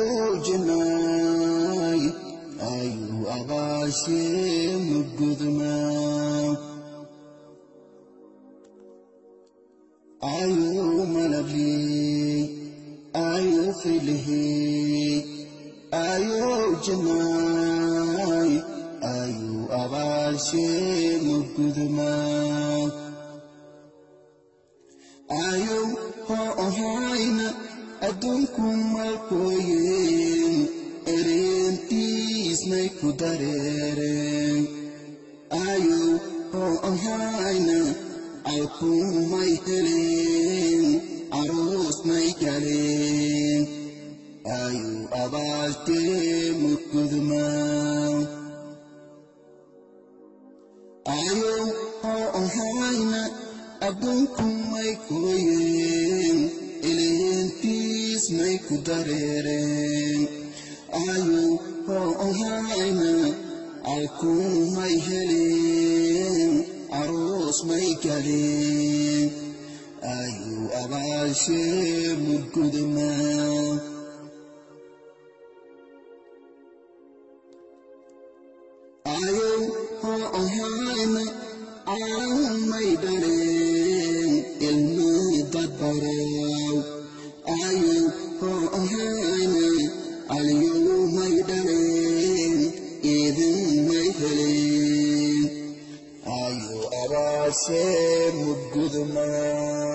janaay ayuu abaashee mugudmaa ayuu malablii ayuu filihii ayuu janaay ayuu abaashee mugudmaa ayuu hoo ahayna adduunku malkooyeen ereentiisnay ku dareereen ayuu hoo ahayna alkumay heleen caruusnay galeen ayuu abaashee mugudmaa ayuu hoo ahayna adduunku may kooyeen eleentiisnay ku dareereen ayuu hoo ahayna alkumay heleen caruus may galeen ayuu abaashee mugudmaa ayuu hoo ahayna caamay dhaleen ilmii dadbaraaw ayuu hoo ahayna caliyow may dhaleen idin may heleen ayuu abaashee mugudmaa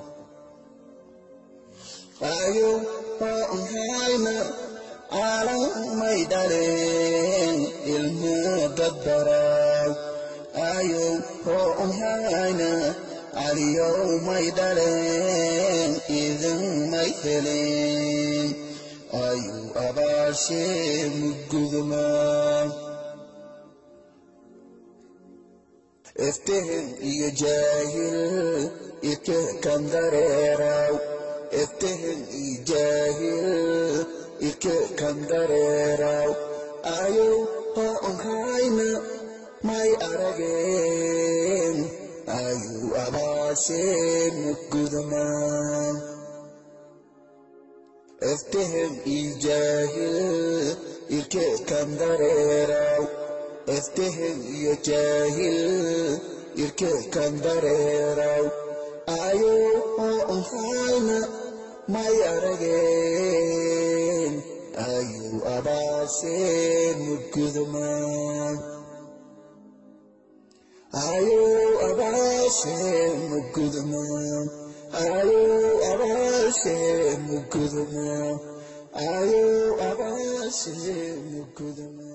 ayuu hoo ahayna caalamay dhaleen ilmii dadbaraaw ayuu hoo ahayna caliyow may dhaleen idin may heleen ayuu abaashee mugudmaa iftihin iyo jaahil ike kan dareeraw iftihin iyo jaahil ike kan dareeraw ayuu hoo ahayna may arageen ayuu abaashee mugudmaa iftihin iyo jaahil ike kan dareeraw iftihin iyo jaahil irke kan dareeraw ayuu hoo ahayna may arageen ayuu abaashee mugudmaa ayuu abaashee mugudmaa ayuu abaashee mugudmaa ayuu abaashee mugudmaa